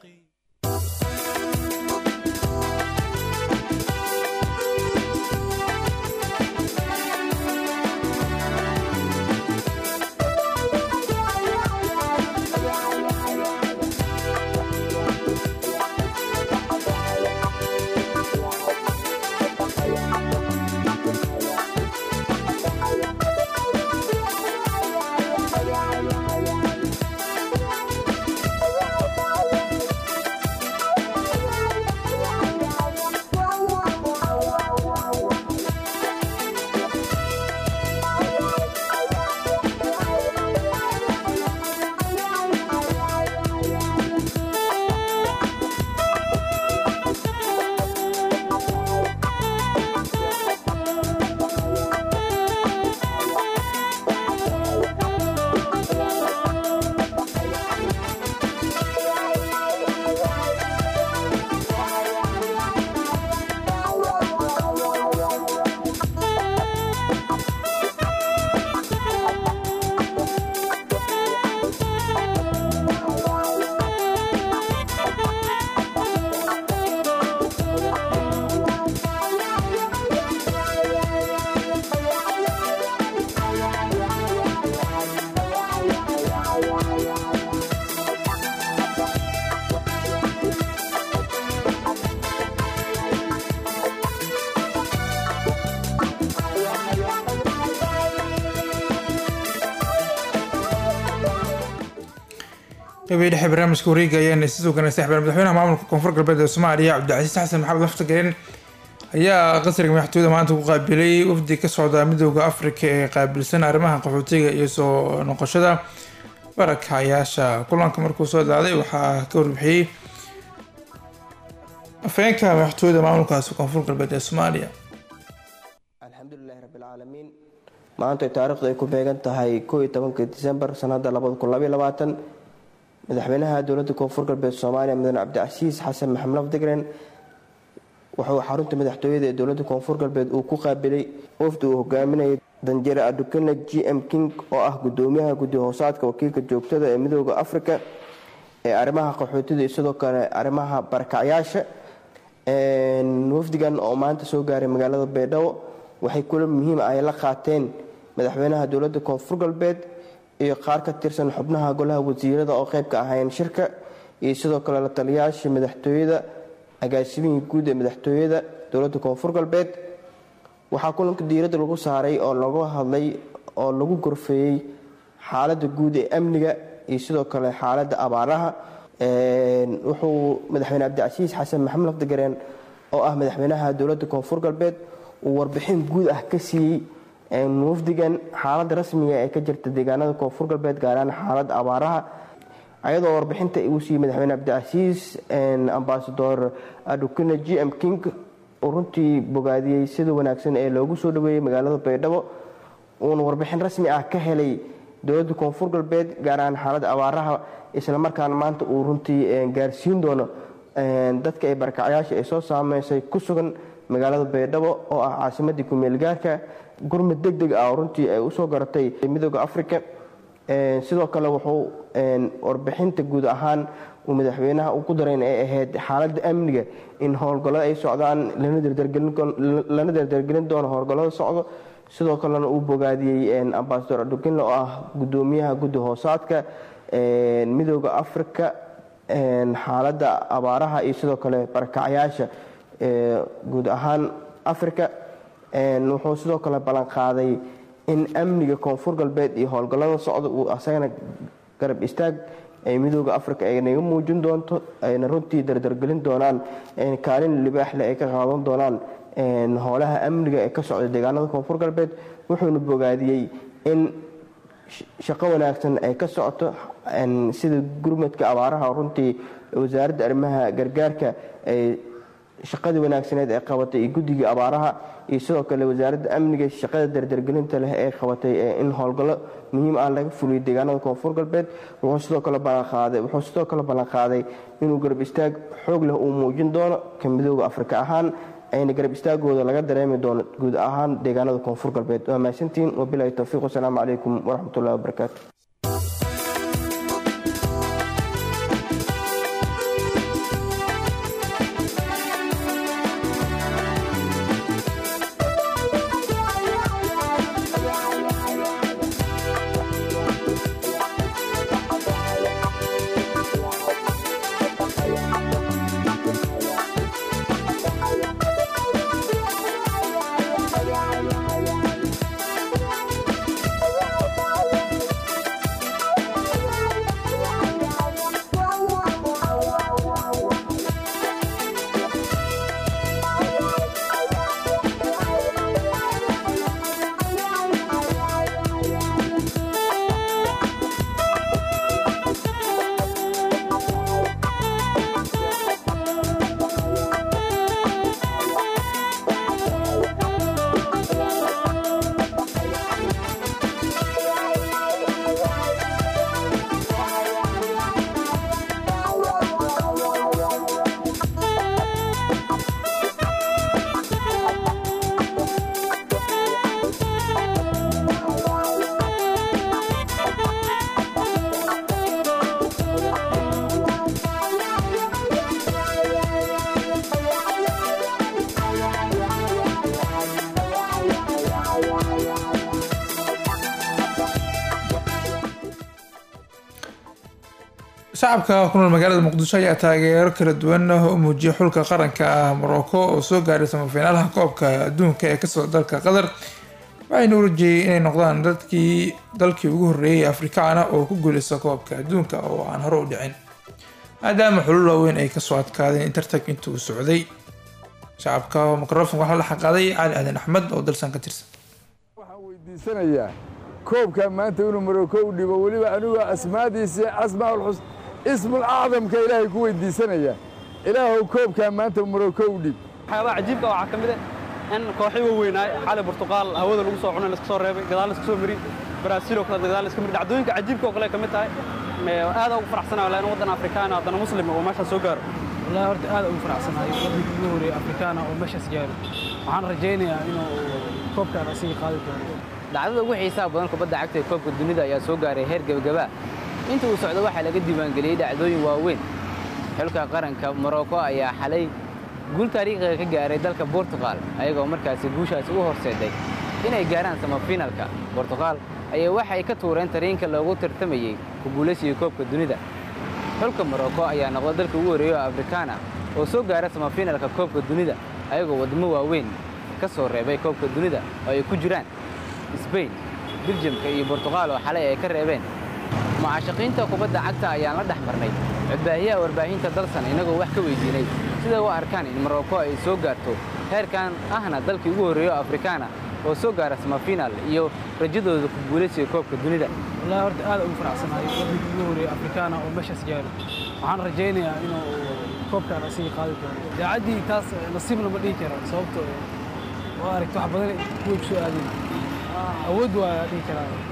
qeybihii dhexe barnaamijka wareega ayaana si sugan saxbeen madaxweynaha maamulka koonfur galbeed ee soomaaliya cabdicasiis xasan maxamed laftagareen ayaa qasriga madaxtooyada maanta ku qaabilay wafdi ka socda midooda afrika ee qaabilsan arrimaha qaxootiga iyo soo noqoshada barakacayaasha kulanka markuu soo daaday waxaa ka warbixiyey afhayeenka madaxtooyada maamulkaasi koonfur galbeed ee soomaaliya alxamdulilahi rabbilcaalamiin maanta taariikhdu ay ku beegan tahay koo iyo tobanka disembar sanada labada kun labaiyo labaatan madaxweynaha dowladda koonfur galbeed soomaaliya mudane cabdicasiis xasan maxamed lafdigren wuxuu xarunta madaxtooyada ee dowladda koonfur galbeed uu ku qaabilay wafdi uu hogaaminayay danjere adukane g m king oo ah gudoomiyaha guddi hoosaadka wakiilka joogtada ee midooda africa ee arrimaha qaxootida iyo sidoo kale arrimaha barakacyaasha wafdigan oo maanta soo gaaray magaalada baydhabo waxay kula muhiim ay la qaateen madaxweynaha dowladda koonfur galbeed iyo qaar ka tirsan xubnaha golaha wasiirada oo qayb ka ahayn shirka iyo sidoo kale la taliyaashii madaxtooyada agaasimihii guud ee madaxtooyada dowladda koonfur galbeed waxaa kulanka diiradda lagu saaray oo lagu hadlay oo lagu gorfeeyey xaaladda guud ee amniga iyo sidoo kale xaaladda abaaraha wuxuu madaxweyne cabdicasiis xasan maxamed lafdigareen oo ah madaxweynaha dowladda koonfur galbeed uu warbixin guud ah ka siiyey wafdigan xaaladda rasmiga ee ka jirta deegaanada koonfur galbeed gaaraan xaaladda abaaraha ayadoo warbixinta uu siiyey madaxweyne cabdicasiis ambasador adukane g m king uu runtii bogaadiyey sida wanaagsan ee loogu soo dhaweeyey magaalada baydhabo uuna warbixin rasmi ah ka helay dowladda koonfur galbeed gaar ahaan xaaladda abaaraha islamarkaana maanta uu runtii gaarsiin doono dadka ay barakacyaasha ay soo saameysay ku sugan magaalada baydhabo oo ah caasimadii kumeelgaarka gurmud deg deg ah oo runtii ay usoo garatay midooda africa sidoo kale wuxuu warbixinta guud ahaan uu madaxweynaha uu ku darayn ay ahayd xaaladda amniga in howlgallada ay socdaan lana dardargelin doono howlgallada socdo sidoo kalena uu bogaadiyey ambasador adukinle oo ah gudoomiyaha guddi hoosaadka midooda africa xaaladda abaaraha iyo sidoo kale barakacyaasha guud ahaan africa wuxuu sidoo kale ballanqaaday in amniga koonfur galbeed iyo howlgallada socda uu asagana garab istaag ay midooda africa ay naga muujin doonto ayna runtii dardargelin doonaan kaalin libaaxle ay ka qaadan doonaan howlaha amniga ee ka socda deegaanada koonfur galbeed wuxuuna bogaadiyey in shaqo wanaagsan ay ka socoto sida gurmadka abaaraha runtii wasaaradda arrimaha gargaarka ay shaqadii wanaagsaneed ee qabatay iyo guddigai abaaraha iyo sidoo kale wasaaradda amniga shaqada dardargelinta leh ee qabatay in howlgallo muhiim ah laga fuliyo deegaanada koonfur galbeed wuxuu sidoo kale ballanqaaday wuxuu sidoo kale ballanqaaday inuu garab istaag xoog leh uu muujin doono ka midooda afrika ahaan ayna garab istaagooda laga dareemi doono guud ahaan deegaanada koonfur galbeed waa mahadsantihiin wabilahi towfiiq wasalaamu calaykum waraxmatullahi wabarakaatu shacabka ku nool magaalada muqdisho ayaa taageero kala duwan u muujiyay xulka qaranka ah morocco oo soo gaaray samafiinaalaha koobka adduunka ee kasoo dalka qatar waxayna u rajeyey inay noqdaan dadkii dalkii ugu horreeyay afrikaana oo ku guuleysta koobka adduunka oo aan hore u dhicin maadaama xulul waaweyn ay kasoo adkaadeen tartank inta uu socday shacabka mikrofon waxaa la xaqaaday cali aadan axmed oo dalsan ka tirsan weydiisanayaa koobka maanta inuu maroko u dhibo weliba anigu asmaadiisa asmaaulxus ismul acdamka ilaahay ku weydiisanaya ilaahow koobkaa maanta maroko u dhib waxyaabaha cajiibka waxaa ka mid ah in kooxii waaweynaay xali burtuqaal hawada lagu soo cunay laska soo reebay gadaal laska soo mari baraasiil oo kale gadaal laska mari dhacdooyinka cajiibka oo kale ka mid tahay aad ugu faraxsanayo laa in waddan afrikaan haddana muslim oo meeshaas soo gaaro والله horta aad ugu faraxsanahay waddanka ugu horeeyay afrikaana oo meeshaas gaaro waxaan rajaynayaa inuu koobkaan asiga qaadi doono dhacdada ugu xiisaha badan kubadda cagta ee koobka dunida ayaa soo gaaray heer gebagaba inta uu socdo waxaa laga diiwaangeliyey dhacdooyin waaweyn xulka qaranka morocco ayaa xalay guul taariikhiga ka gaaray dalka Portugal ayagoo markaasi guushaasi u horseeday inay gaaraan samafinalka Portugal ayaa waxay ka tuureen tariinka loogu tartamayay ku guulaysiga koobka dunida xulka Morocco ayaa noqday dalka ugu horeeya oo Afrikaana oo soo gaara samafinalka koobka dunida ayagoo wadamo waaweyn ka soo reebay koobka dunida oo ay ku jiraan Spain Belgiumka iyo Portugal oo xalay ay ka reebeen mucaashaqiinta kubadda cagta ayaan la dhex marnay codbaahiyaha warbaahinta dalsan inagoo wax ka weydiinay sida u arkaan in Morocco ay soo gaarto heerkan ahna dalkii ugu horeeya Afrikaana oo soo gaara samafinal iyo rajadooda ku guulaysiga koobka dunida والله horta aad ugu faraxsanahay waddanka ugu horeeyay afrikaana oo meeshaas gaaro waxaan rajaynayaa inuu koobkaan asiga qaadi doono daacaddii taas nasiib lama dhihi karo sababtoo waa aragti wax badan kuwa ku soo aadeen awood waa dhihi karaa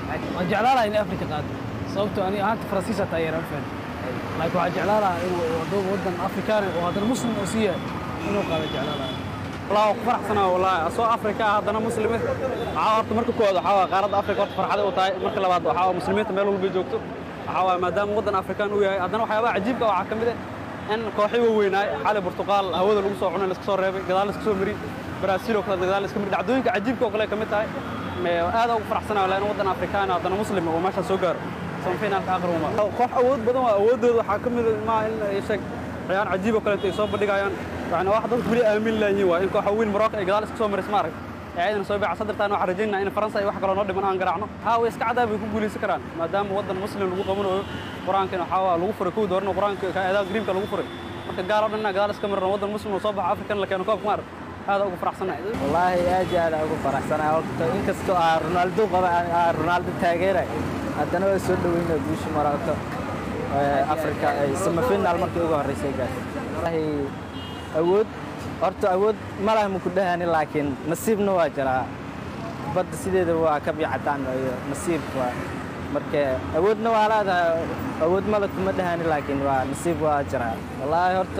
waan jeclaan lahaa inay afrika qaado sababtoo ani ahaanta faransiisa taageera ma fahan laakiin waxaan jeclaan lahaa inuu waddo waddan afrikaani oo haddana muslim oo siiya inuu qaado jeclaan lahaa والله فرحسنا والله أسو أفريقيا هذا مسلمة عاورت مركو كود حوا قارد أفريقيا ورت فرحة وتاي مركو لبعض حوا مسلمين ميلو اللي بيجوكتو حوا ما دام ودن أفريقيا ويا هذا وحياة عجيب كوا عكمده إن كوحي ويناي حال برتقال هودا لو سو عنا لسكسو ريبي قدال لسكسو مري برازيل وكذا قدال لسكسو مري دعدوينك عجيب كوا كلها كمتاي هذا فرحسنا ولا ودن أفريقيا هذا مسلم وماشى سوغر صنفينا الآخر وما كوح أود بدو أود حاكم ما إن يشك عيان عجيبة كلها تيصوب بدقايان يعني واحد ضد بلي آمن لا يوا إنكو حوين مراقع قدال اسكسو مرس مارك يعني سوي بعد صدر تانو حرجينا إن فرنسا يوحى كلا نودي من أن قرعنا ها ويسك عدا بيكون قولي سكران ما دام ودن مسلم لو قمنو قرآن كانوا حوا لو فرق دورنا قرآن كهذا قريب كان لو فرق marka gaar oo dhanna gadaal iska marna wadan muslim oo soo baxa afrikan la keeno koob maar aad ugu faraxsanahay wallahi aad iyo aad aan ugu faraxsanahay horta inkastoo aan ronaldo qaba aan ronaldo taageeray haddana waa soo dhaweynaa guusha maraato afrika semifinal markii ugu horreysay gaartay wallahi awood horta awood ma laha muku dhahani laakiin nasiibna waa jiraa badda sideeda waa ka biicataan iyo nasiib waa marka awoodna waa leedahay awood male kuma dhahani laakiin waa nasiib waa jiraa wallaahi horta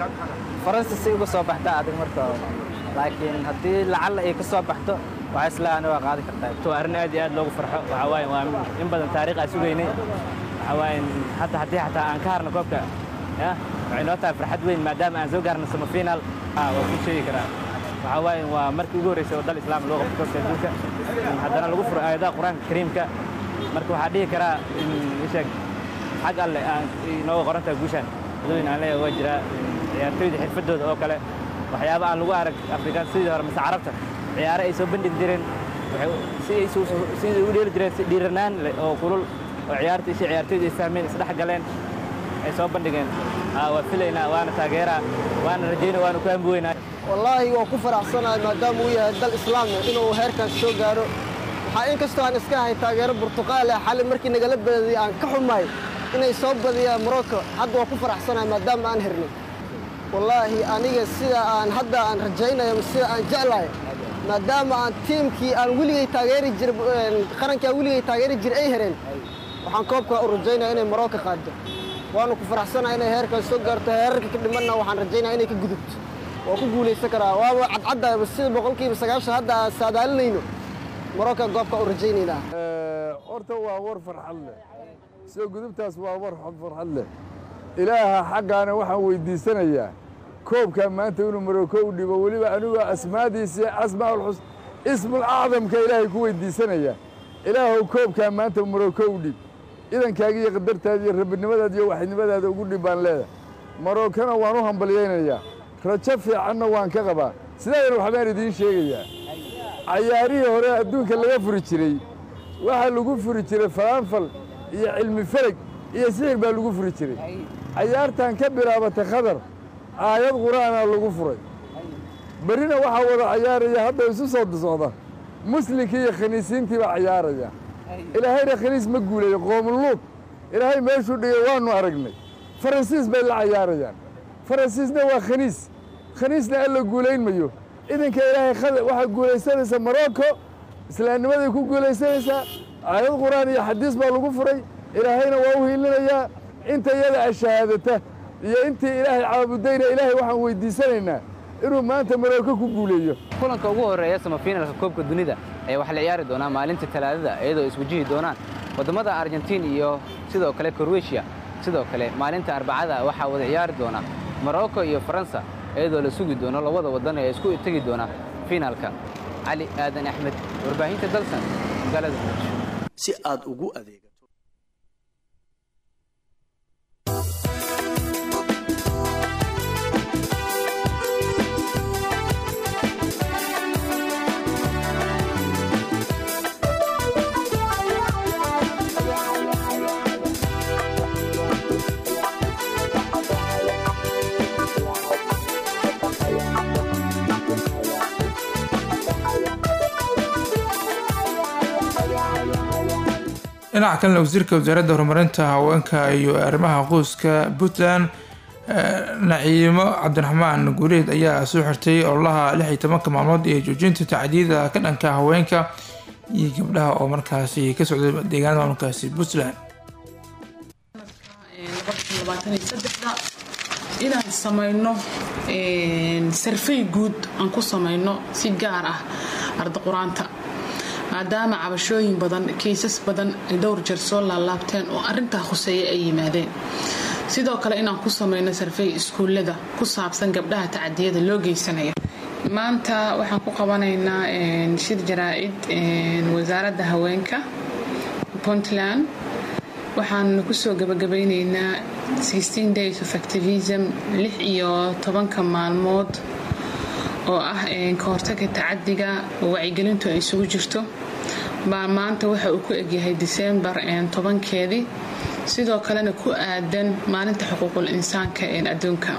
faransa si uga soo baxda adig marka laakiin haddii lacalla ay ka soo baxdo waxaa islaani waa qaadi kartaa to arrin aad iyo aad loogu farxo waxaa waaye waa in badan taariikh aan sugaynay waxaa waaye hatta haddii xataa aan ka harno koobka ya waxay noo tahay farxad weyn maadaama aan soo gaarno semifinal waa ku sheegi karaa waxaa waaye waa markii ugu horreysay oo dal islaam loo qabto koobka adduunka haddana lagu furo aayadaha qur-aanka kariimka marka waxaa dhihi karaa isheeg xag alle aan inooga qoran tahay guushaan adooyin aan leeyahay waa jiraa ciyaartooyda xirfadooda oo kale waxyaaba aan lagu arag afrikaan sidii hore mise carabta ciyaare ay soo bandhigi jireen si ay sidii u dheeli jireen si dhiiranaan leh oo kulul oo ciyaarta isha ciyaartooyda ay fahmeen isdhex galeen ay soo bandhigeen waa filaynaa waana taageeraa waana rajaynaa waana ku hambi weynaa wallaahi waa ku faraxsanahay maadaama uu yahay dal islaamia inuu heerkaas soo gaaro waxaa inkastoo aan iska ahay taageero burtuqaal ah xali markii nagala badiyay aan ka xumahay inay soo badiyaan morocco hadda waa ku faraxsanahay maadaama aan hernay wallaahi aniga sida aan hadda aan rajaynayo sida aan jeclahay maadaama aan tiimkii aan weligay taageeri jir qarankii aan weligay taageeri jir ay hereen waxaan koobka u rajaynaya inay morocco qaado waanu ku faraxsanahay inay heerkaas soo gaarto heerarka ka dhimanna waxaan rajaynaya inay ka gudubto waa ku guulaysan karaa waaba cadcadda sida boqolkiiba sagaashan hadda aan saadaalinayno morocco goobka u rajaynaynaa horta waa war farxad leh soo gudubtaas waa war farxad leh ilaaha xaggaana waxaan weydiisanayaa koobkaa maanta inuu maroko u dhibo weliba anigoo asmaadiisii asmaaulxus ismul acdamka ilaahay ku weydiisanaya ilaahow koobkaa maanta maroko u dhib idankaaga iyo qadartaada iyo rabinimadaada iyo waxidnimadaada ugu dhib baan leedahay marokana waan u hambalyaynayaa rajo fiicanna waan ka qabaa sidaadana waxbaan idiin sheegayaa cayaarihii hore adduunka laga furi jiray waxaa lagu furi jiray falaanfal iyo cilmi fereg iyo sixir baa lagu furi jiray cayaartan ka bilaabatay khadar aayad qur'aana lagu furay berrina waxaa wada cayaaraya hadda isu soo socda muslinkii iyo khaniisiintii baa cayaaraya ilaahayna khaniis ma guuleeyo qoomuluud ilaahay meeshuu dhigay waannu aragnay faransiis bay la cayaarayaan faransiisna waa khaniis khaniisna alla guulayn mayo idinka ilaahay waxaa guulaysanaysa morocco islaamnimaday ku guulaysanaysaa aayad qur'aan iyo xadiis baa lagu furay ilaahayna waa u hiilinayaa inta iyada a shahaadata iyo intii ilaahay caabudayna ilaahay waxaan weydiisanaynaa inuu maanta maroko ku guuleeyo kulanka ugu horreeya semifinalka koobka dunida ayaa waxaa la ciyaari doonaa maalinta talaadada iyadoo iswajihi doonaan waddamada argentiin iyo sidoo kale korweshiya sidoo kale maalinta arbacada waxaa wada ciyaari doona morocco iyo faransa iyadoo la sugi doono labada waddan ee isku tegi doona finaalka cali aadan axmed warbaahinta dalsan magaalada muqdisho si aad ugu adeeg dhinaca kalena wasiirka wasaaradda horumarinta haweenka iyo arrimaha qoyska puntland naciimo cabdiraxmaan guuleed ayaa soo xirtay ololaha lix iyo tobanka maalmood ee joojinta tacdiida ka dhanka haweenka iyo gabdhaha oo markaasi ka socday deegaanada maamulkaasi puntland inaan samayno sarfay guud aan ku samayno si gaar ah arda qur-aanta maadaama cabashooyin badan kaysas badan ay dhowr jeer soo laalaabteen oo arintaa khuseeya ay yimaadeen sidoo kale inaan ku samayno sarfay iskuullada ku saabsan gabdhaha tacadiyada loo geysanaya maanta waxaan ku qabanaynaa shir jaraa-id wasaaradda haweenka puntland waxaan kusoo gabagabeyneynaa days of activism lix iyo tobanka maalmood oo ah ka hortaga tacadiga oo wacyigelintu ay isugu jirto baa maanta waxa uu ku egyahay disembar tobankeedii sidoo kalena ku aadan maalinta xuquuqul insaanka ee adduunka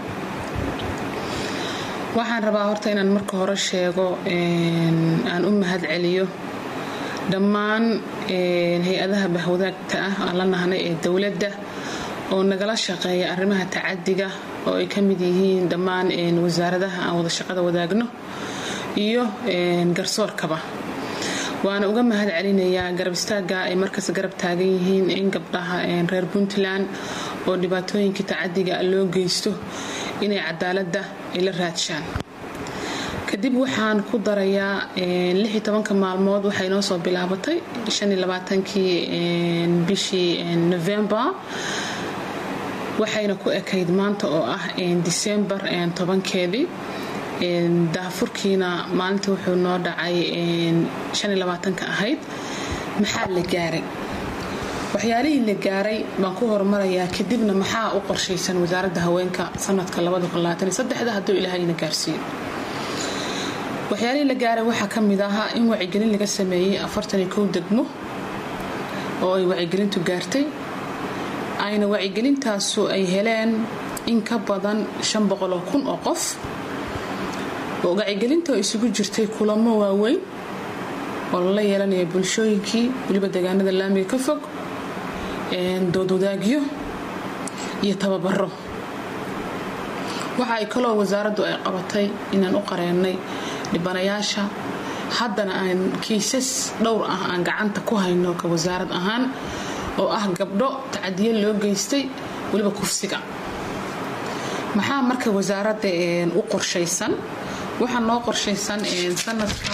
waxaan rabaa horta inaan marka hore sheego aan u mahad celiyo dhammaan hay-adaha bahwadaagta ah aan la nahnay ee dowladda oo nagala shaqeeya arrimaha tacadiga oo ay ka mid yihiin dhammaan wasaaradaha aan wada shaqada wadaagno iyo garsoorkaba waana uga mahad celinayaa garab istaaga ay markaas garab taagan yihiin in gabdhaha reer puntland oo dhibaatooyinka tacadiga loo geysto inay cadaaladda ay la raadshaan kadib waxaan ku darayaa maalmood waxay noo soo bilaabatay kii bishii novembar waxayna ku ekayd maanta oo ah disembar tobankeedii daafurkiina maalinta wuxuu noo dhacay ka ahayd maxaa la gaaray waxyaalihii la gaaray baan ku horumarayaa kadibna maxaa u qorshaysan wasaaradda haweenka sanadka hadduu ilaahayna gaarsiiyo waxyaalihii la gaaray waxaa ka mid ahaa in wacyigelin laga sameeyey degmo oo ay wacyigelintu gaartay ayna wacyigelintaasu ay heleen in ka badan oo kun oo qof wacyigelinta oo isugu jirtay kulamo waaweyn oo lala yeelanaya bulshooyinkii weliba deegaanada laamiga ka fog doodwadaagyo iyo tababaro waxa ay kaloo wasaaraddu ay qabatay inaan u qareennay dhibanayaasha haddana aan kiisas dhowr ah aan gacanta ku hayno ka wasaarad ahaan oo ah gabdho tacadiyo loo geystay weliba kufsiga maxaa marka wasaaradda u qorshaysan waxaa noo qorshaysan sanadka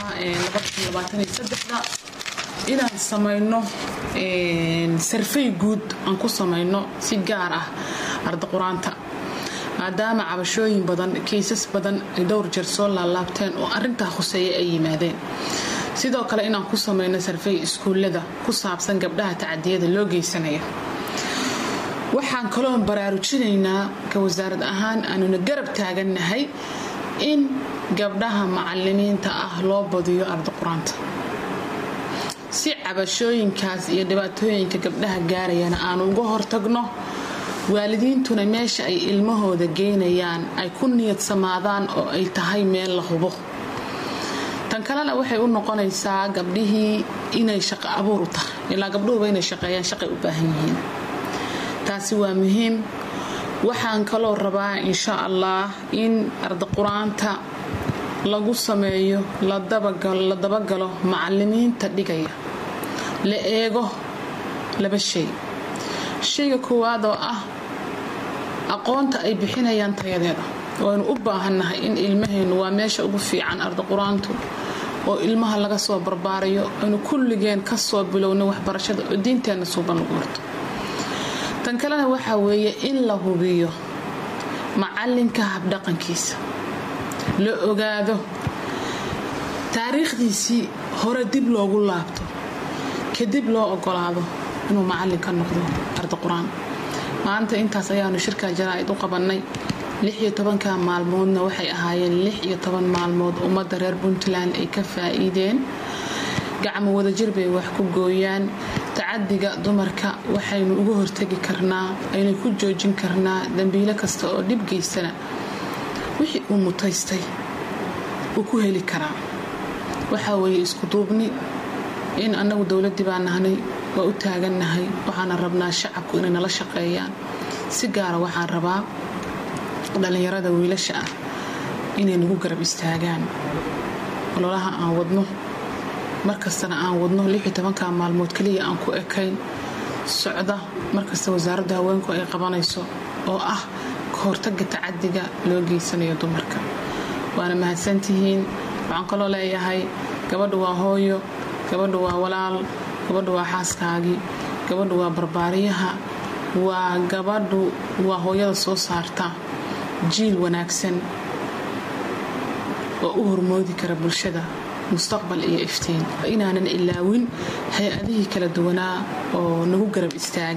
inaan samayno sarfay guud aan ku samayno si gaar ah arda qur-aanta maadaama cabashooyin badan kaysas badan ay dhowr jeer soo laalaabteen oo arintaa khuseeya ay yimaadeen sidoo kale inaan ku samayno sarfay iskuullada ku saabsan gabdhaha tacadiyada loo geysanaya waxaan kaloo baraarujinaynaa ka wasaarad ahaan aanuna garab taagannahay in gabdhaha macalimiinta ah loo badiyo arda qur-aanta si cabashooyinkaas iyo dhibaatooyinka gabdhaha gaarayana aanu uga hortagno waalidiintuna meesha ay ilmahooda geynayaan ay ku niyadsamaadaan oo ay tahay meel la hubo tan kalena waxay u noqonaysaa gabdhihii inay shaqo abuur u tahay ilaa gabdhuhuba inay shaqeeyaan shaqay u baahan yihiin taasi waa muhiim waxaan kaloo rabaa insha allah in arda qur-aanta lagu sameeyo la dabagalo macalimiinta dhigaya la eego laba shay shayga koowaad oo ah aqoonta ay bixinayaan tayadeeda waynu u baahannahay in ilmaheennu waa meesha ugu fiican arda qur-aantu oo ilmaha laga soo barbaarayo aynu kulligeen ka soo bilowno waxbarashada oo diinteenna suuban lagu horto tan kalena waxaa weeye in la hubiyo macalinka habdhaqankiisa la ogaado taariikhdiisii hore dib loogu laabto kadib loo ogolaado inuu macallin ka noqdo arda qur-aan maanta intaas ayaanu shirka jaraa-id u qabannay lix iyo tobanka maalmoodna waxay ahaayeen lix iyo toban maalmood ummadda reer puntland ay ka faa'iideen gacmo wadajir bay wax ku gooyaan tacadiga dumarka waxaynu uga hortegi karnaa aynu ku joojin karnaa dambiilo kasta oo dhib geystana wixii uu mutaystay uu ku heli karaa waxaa weeye isku duubni in annagu dowladdii baa nahnay waa u taagannahay waxaana rabnaa shacabku inay nala shaqeeyaan si gaara waxaan rabaa dhallinyarada wiilasha ah inay nagu garab istaagaan ololaha aan wadno markastana aan wadno ka maalmood keliya aan ku ekayn socda markasta wasaaradda haweenku ay qabanayso oo ah ka hortaga tacadiga loo geysanayo dumarka waana mahadsantihiin waxaan kaloo leeyahay gabadha waa hooyo gabadha waa walaal gabadha waa xaaskaagii gabadha waa barbaariyaha waa gabadhu waa hooyada soo saarta jiil wanaagsan oo u hormoodi kara bulshada mustaqbal iyo iftiin inaanan ilaawin hay-adihii kala duwanaa oo nagu garab istaaga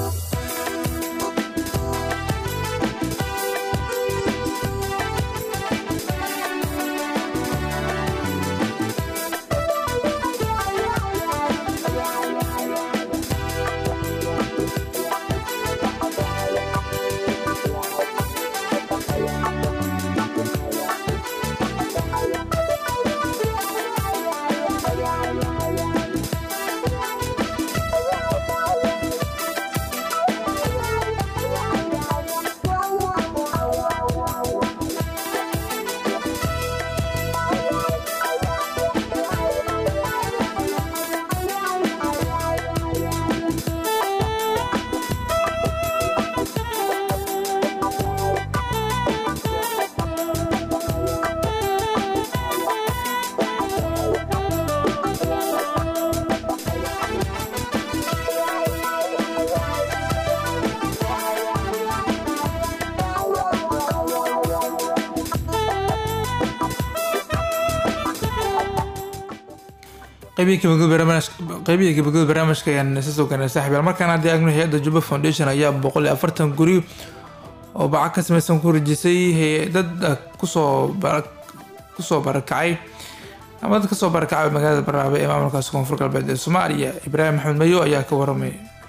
qaybihii gabagabada barnaamijka ayaan isa soo gaarnay saaxiibayaal markaan haddii agno hay-adda juba foundation ayaa boqol iyo afartan guri oo baca ka samaysan ku rajisay dad kusoo kusoo barakacay ama dad kasoo barakacay magaalada baraabe ee maamulkaasi koonfur galbeed ee soomaaliya ibraahim maxamed mayo ayaa ka waramay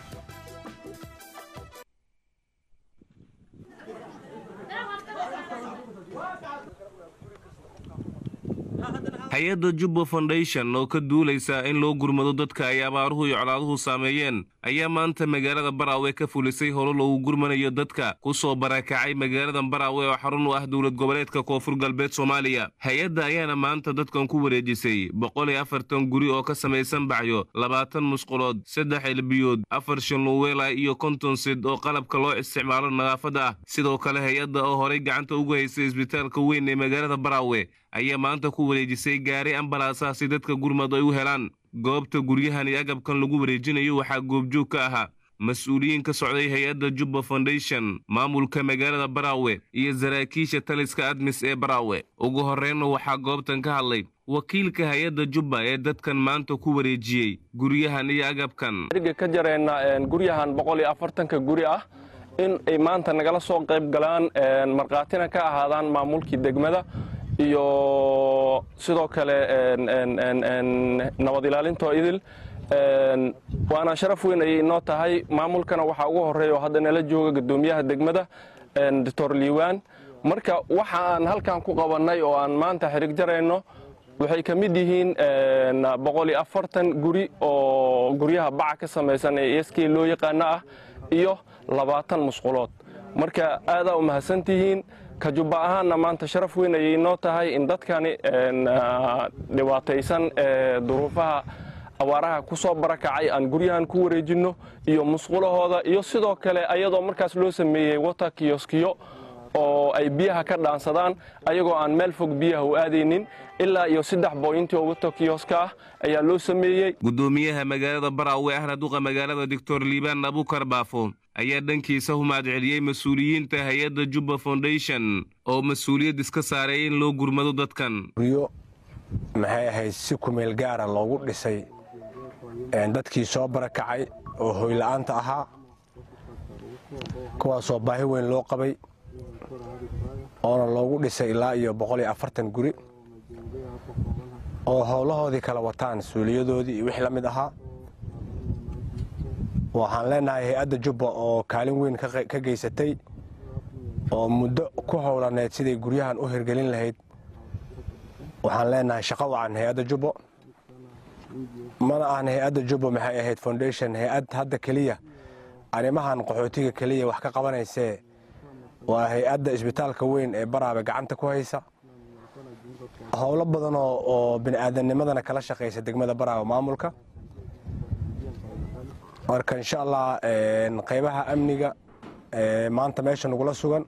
hay-adda jubba foundation oo ka duulaysa in loo gurmado dadka ay abaaruhu iyo colaaduhu saameeyeen ayaa maanta magaalada baraawe ka fulisay holo loogu gurmanayo dadka ku soo barakacay magaalada baraawe oo xarun u ah dowlad goboleedka koonfur galbeed soomaaliya hay-adda ayaana maanta dadkan ku wareejisay boqol iyo afartan guri oo ka samaysan bacyo labaatan musqulood saddex elbiyood afar shanluweela iyo konton sid oo qalabka loo isticmaalo nadaafadda ah sidoo kale hay-adda oo horay gacanta ugu haysay isbitaalka weyn ee magaalada baraawe ayaa maanta ku wareejisay gaari ambalaasaha si dadka gurmad ay u helaan goobta guryahan iyo agabkan lagu wareejinayo waxaa goobjoog ka ahaa mas-uuliyiin ka socday hay-adda jubba foundation maamulka magaalada baraawe iyo saraakiisha taliska admis ee baraawe ugu horreynna waxaa goobtan ka hadlay wakiilka hay-adda jubba ee dadkan maanta ku wareejiyey guryahan iyo agabkan riga ka jareenna guryahan boqol iyo afartanka guri ah in ay maanta nagala soo qayb galaan markhaatina ka ahaadaan maamulkii degmada iyo sidoo kale nabad ilaalintoo idil waana sharaf weyn ayay inoo tahay maamulkana waxaa ugu horreeya oo hadda nala jooga guddoomiyaha degmada doctor liiwaan marka waxa aan halkan ku qabannay oo aan maanta xirig jarayno waxay ka mid yihiin boqol iyo afartan guri oo guryaha baca ka samaysan ee sk loo yaqaano ah iyo labaatan musqulood marka aadaa u mahadsantihiin ka jubba ahaanna maanta sharaf weyn ayay inoo tahay in dadkani dhibaataysan ee duruufaha abaaraha ku soo barakacay aan guryahan ku wareejinno iyo musqulahooda iyo sidoo kale ayadoo markaas loo sameeyey wata kiyoskiyo oo ay biyaha ka dhaansadaan ayagoo aan meel fog biyaha u aadaynin ilaa iyo saddex booyintii oo wata kiyoska ah ayaa loo sameeyey guddoomiyaha magaalada baraawe ahna duqa magaalada doctor liibaan abukar baafo ayaa dhankiisa humaad celiyey mas-uuliyiinta hay-adda jubba foundation oo mas-uuliyad iska saaray in loo gurmado dadkan guryo maxay ahayd si kumeel gaara loogu dhisay dadkii soo barakacay oo hoyla'aanta ahaa kuwaasoo baahi weyn loo qabay oona loogu dhisay ilaa iyo boqol iyo afartan guri oo howlahoodii kala wataan suuliyadoodii iyo wixii la mid ahaa waxaan leenahay hay-adda jubba oo kaalin weyn ka geysatay oo muddo ku howlaneed siday guryahan u hirgelin lahayd waxaan leenahay shaqo wacan hay-adda jubbo mana ahan hay-adda jubbo maxay ahayd foundation hay-ad hadda keliya arrimahan qaxootiga keliya wax ka qabanaysee waa hay-adda isbitaalka weyn ee baraabe gacanta ku haysa howlo badan oo oo bini'aadamnimadana kala shaqaysa degmada baraawe maamulka marka insha allah qaybaha amniga maanta meesha nagula sugan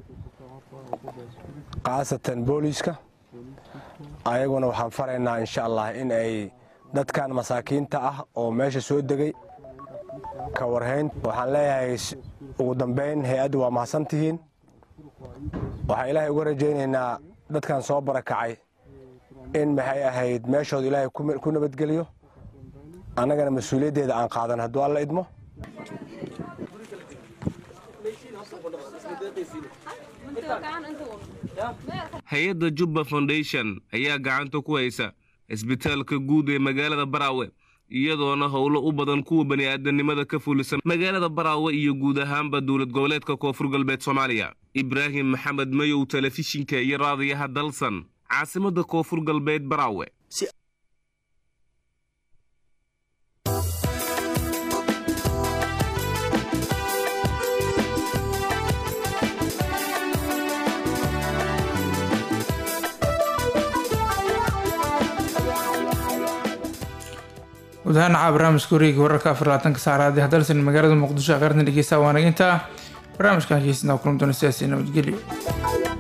khaasatan booliiska ayaguna waxaan faraynaa insha allah in ay dadkan masaakiinta ah oo meesha soo degay ka warhayn waxaan leeyahay ugu dambayn hay-addu waa mahadsantihiin waxaan ilaahay uga rajaynaynaa dadkan soo barakacay in maxay ahayd meeshooda ilaahay ku nabadgeliyo annagana mas-uuliyaddeeda aan qaadan hadduu alla idmo hay-adda jubba foundation ayaa gacanta ku haysa isbitaalka guud ee magaalada baraawe iyadoona howlo u badan kuwa bani'aadanimada ka fulisan magaalada baraawe iyo guud ahaanba dowlad goboleedka koonfur galbeed soomaaliya ibraahim maxamed mayow telefishinka iyo raadiyaha dalsan caasimadda koonfur galbeed baraawe gudahaan caa barnaamijka wareegi wararka afar labaatanka saacraadi hadalsan magaalada muqdisho aqarna dhegeysta waanaginta barnaamijkan hegeysnaa kulan doona siyaasi nabadgelyo